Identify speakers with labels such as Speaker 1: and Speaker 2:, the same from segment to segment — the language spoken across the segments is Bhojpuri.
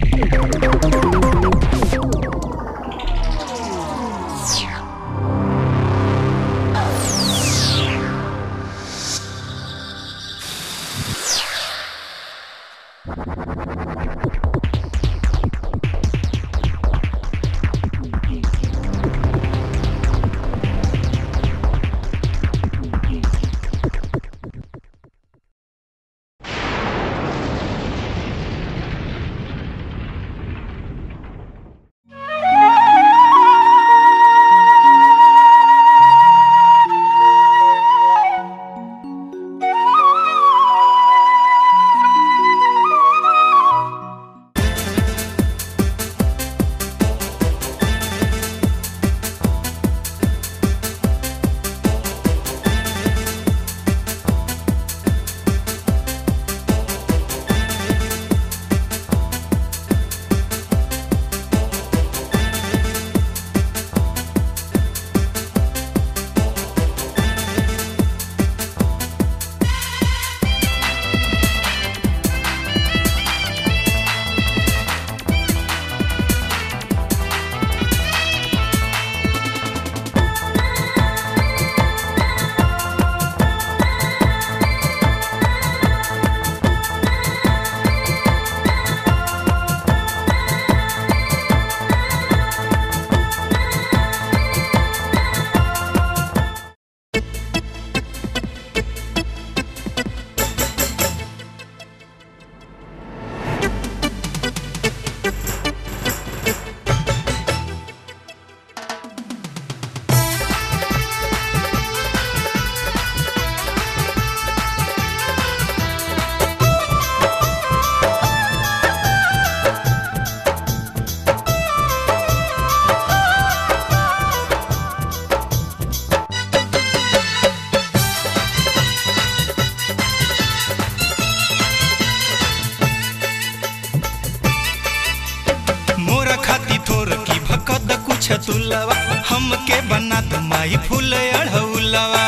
Speaker 1: छतुलवा हमके बना दो माई फूल अढ़ौलवा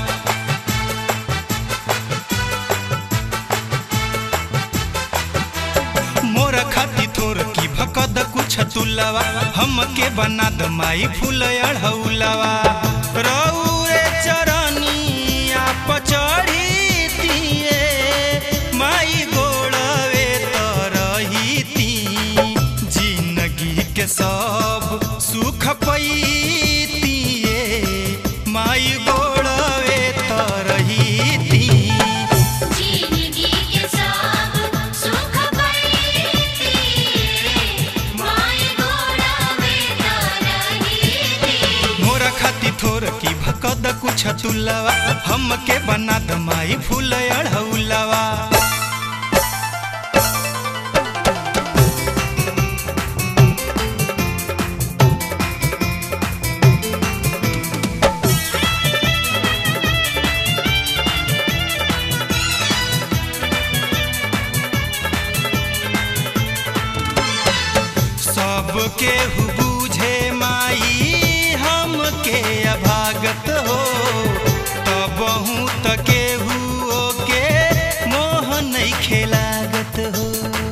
Speaker 1: मोर खाती थोर की भकद कुछ तुलवा हमके बना द माई फूल अढ़ौलवा रौरे चरनिया पचड़ी तिए माई गोड़वे तरही जिंदगी के सब सुख पैतिए माई गोड़वे तरही
Speaker 2: जिंदगी के सब सुख पैती माय गोड़ावे तरही
Speaker 1: मोरा खाती थोर की भकद कुछ तुलवा हमके बना द माई फूल अढ़ौलवा सबके हु बूझे माई हमके अभागत हो तब हूँ तके हुओ के मोह नहीं खेलागत हो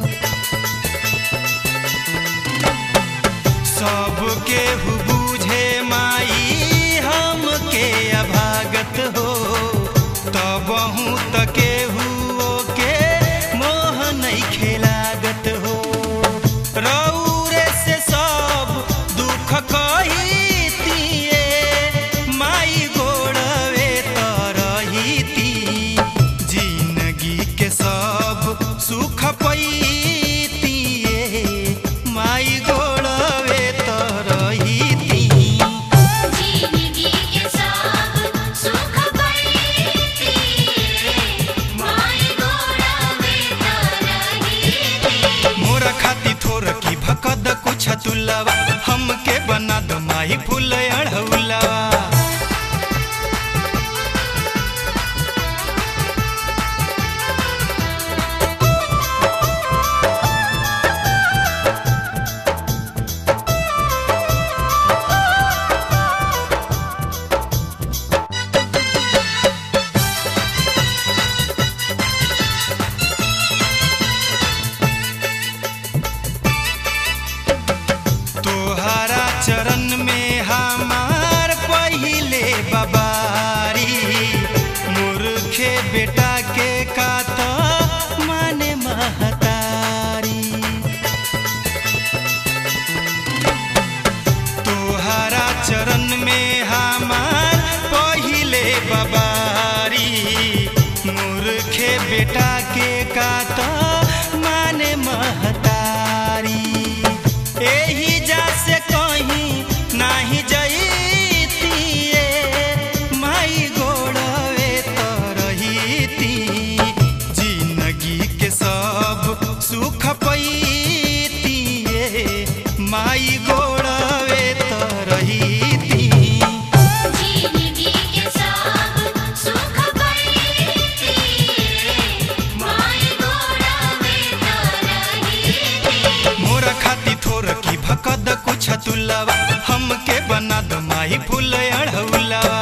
Speaker 1: सबके हु बूझे माई हमके अभागत हो तब हूँ तके हुओ के मोह नहीं खेलागत हो रौरे से सब दुख कही तिए माई गोड़वे तरही ती जिंदगी के सब सुख पैतिए माई गोड़वे तरही चरण में हमार पहिले बबारी मूर्खे बेटा के कात माने महतारी तोहरा चरण में हमार पहिले बबारी मूर्खे बेटा के कात माने महतारी एही जा से कहीं नाही जईतिए माई गोड़वे तो रहीती जिंदगी के सब सुख पैतिए माई गोड़वे तो रहीती
Speaker 2: जिंदगी के सब सुख पैती माई गोड़ा में तरही
Speaker 1: मोर खाती थोर की भकद कुछ तुलवा हमके बना द माई फूल अढ़ौलवा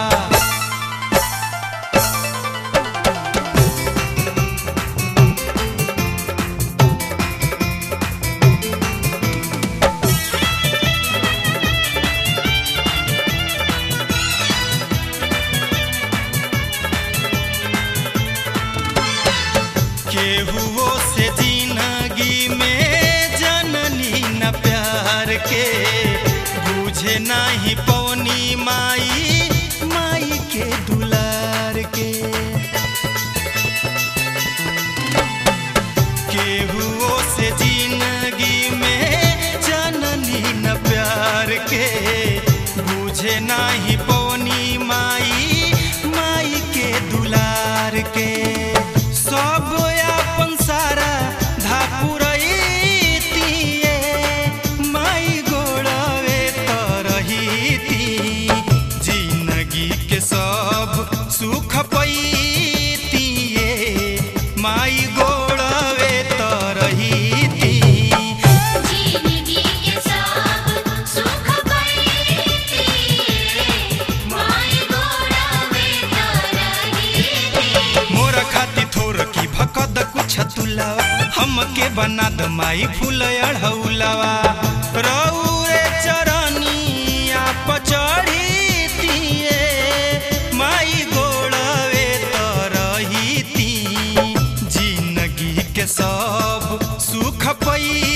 Speaker 1: केहुओ से जिंदगी में जननी न प्यार के बुझे नाही पौनी माई माई के दुलार के केहुओ से जिंदगी में जननी न प्यार के बुझे नाही पौनी माई माई के दुलार के सब अपन सारा धापुरैतिए माई गोड़वे तरहीती जिंदगी के सब सुख पैतिए माई गोड़वे तरहीती
Speaker 2: जिंदगी के सब सुख पैती माई गोड़ा में तरही
Speaker 1: मोर खाती थोर की भकद कुछ तुलवा हमके बना द माई फूल अढ़ौलवा रौरे चरनिया पचड़ीतिए माई गोड़वे तरहीती जिंदगी के सब सुख पई